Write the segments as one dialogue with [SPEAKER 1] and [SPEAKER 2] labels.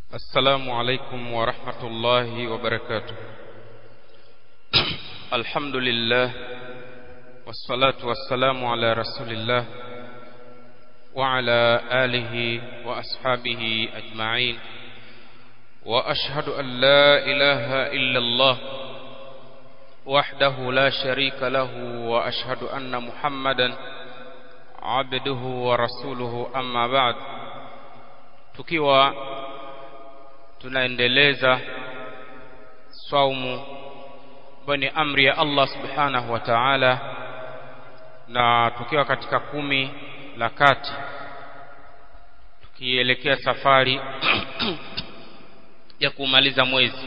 [SPEAKER 1] السلام عليكم ورحمة الله وبركاته الحمد لله والصلاة والسلام على رسول الله وعلى آله وأصحابه أجمعين وأشهد أن لا إله إلا الله وحده لا شريك له وأشهد أن محمدا عبده ورسوله أما بعد tukiwa tunaendeleza saumu ambayo ni amri ya Allah subhanahu wa ta'ala na tukiwa katika kumi la kati tukielekea safari ya kumaliza mwezi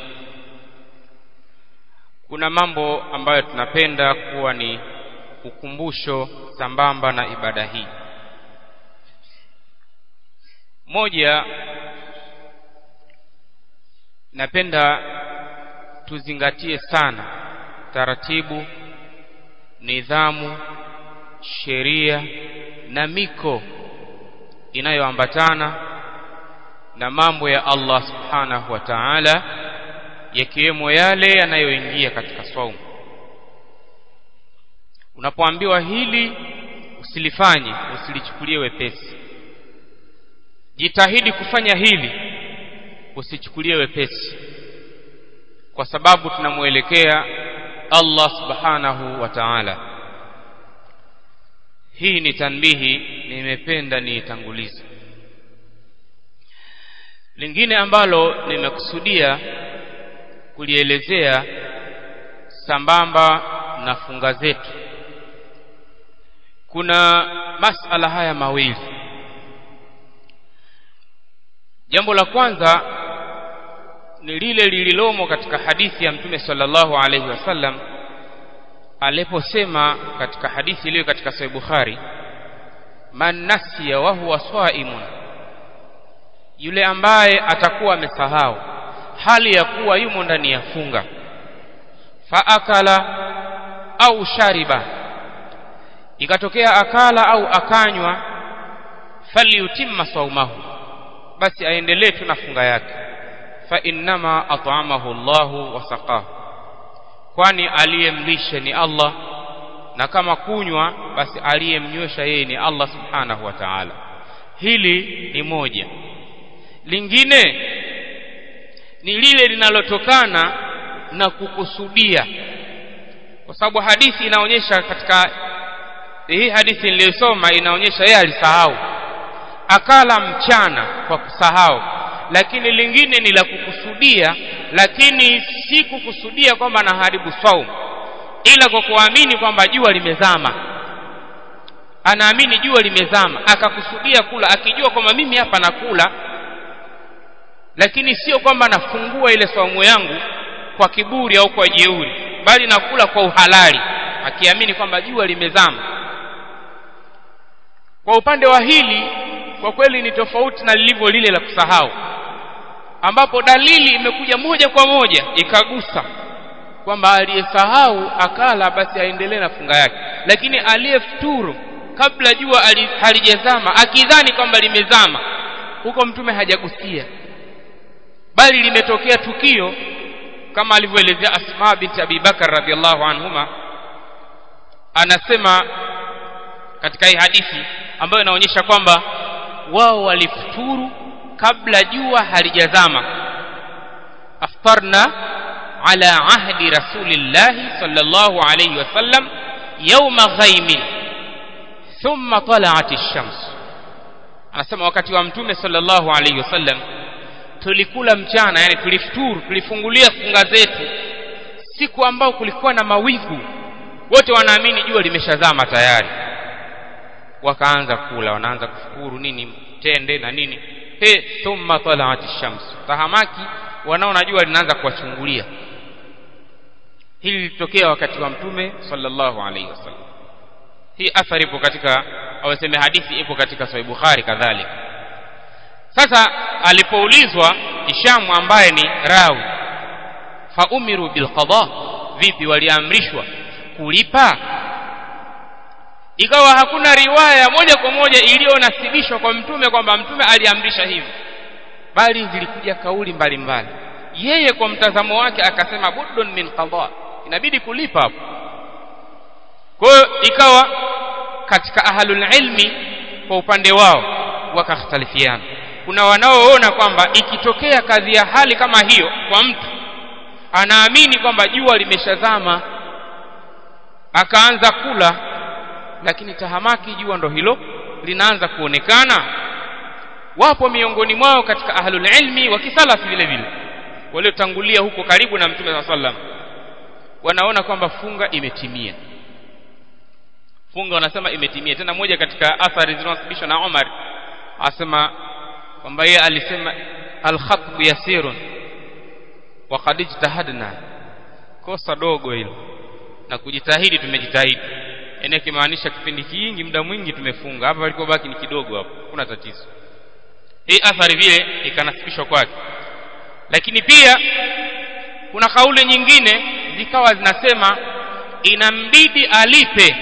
[SPEAKER 1] kuna mambo ambayo tunapenda kuwa ni ukumbusho sambamba na ibada hii moja napenda tuzingatie sana taratibu nidhamu sheria na miko inayoambatana na mambo ya Allah subhanahu wa ta'ala yakiwemo yale yanayoingia katika saumu unapoambiwa hili usilifanye usilichukulie wepesi jitahidi kufanya hili usichukulie wepesi kwa sababu tunamwelekea Allah subhanahu wa ta'ala hii ni tanbihi nimependa niitangulize lingine ambalo nimekusudia kulielezea sambamba na funga zetu kuna masala haya mawili jambo la kwanza ni lile lililomo katika hadithi ya mtume sallallahu alaihi wasallam aliposema katika hadithi iliyo katika sahih bukhari man nasiya wa huwa swaimun yule ambaye atakuwa amesahau hali ya kuwa yumo ndani ya funga faakala au shariba ikatokea akala au akanywa falyutimma saumahu basi aendelee tu na funga yake fa innama at'amahu Allahu wa saqahu kwani aliyemlisha ni Allah na kama kunywa basi aliyemnywesha yeye ni Allah subhanahu wa ta'ala hili ni moja lingine ni lile linalotokana na kukusudia kwa sababu hadithi inaonyesha katika hii hadithi niliyosoma inaonyesha yeye alisahau akala mchana kwa kusahau lakini lingine ni la kukusudia lakini si kukusudia kwamba anaharibu saumu ila kwa kuamini kwamba jua limezama anaamini jua limezama akakusudia kula akijua kwamba mimi hapa nakula lakini sio kwamba nafungua ile saumu yangu kwa kiburi au kwa jeuri bali nakula kwa uhalali akiamini kwamba jua limezama kwa upande wa hili kwa kweli ni tofauti na lilivyo lile la kusahau ambapo dalili imekuja moja kwa moja ikagusa kwamba aliyesahau akala basi aendelee na funga yake lakini aliyefuturu kabla jua halijazama akidhani kwamba limezama huko mtume hajagusia bali limetokea tukio kama alivyoelezea Asma binti Abi Bakar radhiallahu anhuma anasema katika hii hadithi ambayo inaonyesha kwamba wao walifuturu kabla jua halijazama aftarna ala ahdi rasulillahi sallallahu alayhi wasallam yawma ghaimin thumma tala'at ash-shams anasema wakati wa mtume sallallahu alayhi wasallam tulikula mchana yani tulifuturu tulifungulia funga zetu siku ambao kulikuwa na mawigu wote wanaamini jua limeshazama tayari wakaanza kula wanaanza kufukuru nini tende na nini he thumma tala'at ash-shams tahamaki wanaona jua linaanza kuwachungulia hili lilitokea wakati wa mtume sallallahu alaihi wasallam hii athari ipo katika au sema hadithi ipo katika sahih bukhari kadhalika sasa alipoulizwa Hishamu ambaye ni rawi fa umiru bil qada vipi waliamrishwa kulipa ikawa hakuna riwaya moja kwa moja iliyonasibishwa kwa mtume kwamba mtume aliamrisha hivi bali zilikuja kauli mbalimbali yeye kwa mtazamo wake akasema buddun min qada inabidi kulipa hapo kwa hiyo ikawa katika ahlul ilmi kwa upande wao wakakhtalifiana kuna wanaoona kwamba ikitokea kadhi ya hali kama hiyo kwa mtu anaamini kwamba jua limeshazama akaanza kula lakini tahamaki jua ndo hilo linaanza kuonekana wapo miongoni mwao katika ahlul ilmi wa kisalafi vile vile waliotangulia huko karibu na mtume saa sallam wanaona kwamba funga imetimia funga wanasema imetimia tena moja katika athari zinazosababishwa na Umar asema kwamba yeye alisema al-khatbu yasirun wa qad ijtahadna kosa dogo hilo na kujitahidi tumejitahidi yani akimaanisha kipindi kingi muda mwingi tumefunga hapa palikobaki ni kidogo hapo kuna tatizo hii athari vile ikanasibishwa kwake lakini pia kuna kauli nyingine zikawa zinasema inambidi alipe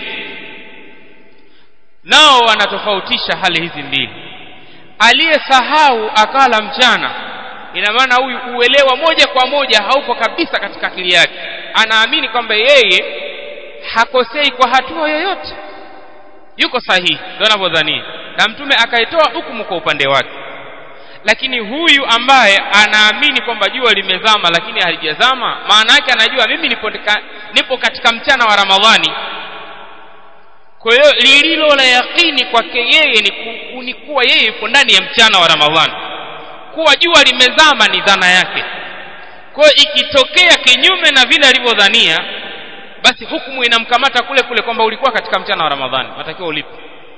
[SPEAKER 1] nao wanatofautisha hali hizi mbili aliyesahau akala mchana ina maana huyu uelewa moja kwa moja haupo kabisa katika akili yake anaamini kwamba yeye hakosei kwa hatua yoyote yuko sahihi ndio anavyodhania na mtume akaitoa hukumu kwa upande wake lakini huyu ambaye anaamini kwamba jua limezama lakini halijazama maana yake anajua mimi nipo, nipo katika mchana wa ramadhani kwa hiyo lililo la yakini kwake yeye ni, ku, ni kuwa yeye yuko ndani ya mchana wa ramadhani kuwa jua limezama ni dhana yake kwa hiyo ikitokea kinyume na vile alivyodhania basi hukumu inamkamata kule kule kwamba ulikuwa katika mchana wa ramadhani natakiwa ulipe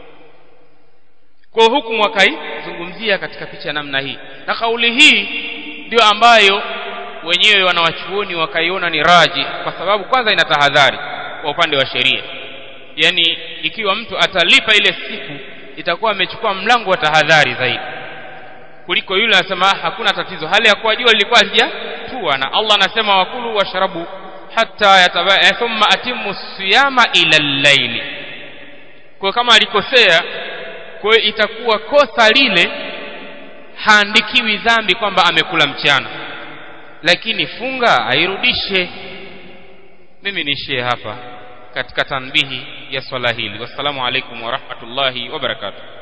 [SPEAKER 1] kwa hukumu wakaizungumzia katika picha namna hii na kauli hii ndio ambayo wenyewe wanawachuoni wakaiona ni raji kwa sababu kwanza ina tahadhari kwa upande wa sheria yani ikiwa mtu atalipa ile siku itakuwa amechukua mlango wa tahadhari zaidi kuliko yule anasema hakuna tatizo hali ya kuwa jua lilikuwa halijatua na Allah anasema wakulu washrabu hatta yatabaya thumma atimmu siyama ila al-layli kwa kama alikosea kwa hiyo itakuwa kosa lile haandikiwi dhambi kwamba amekula mchana lakini funga airudishe mimi niishie hapa katika tanbihi ya swala hili wassalamu alaikum wa rahmatullahi wa barakatuh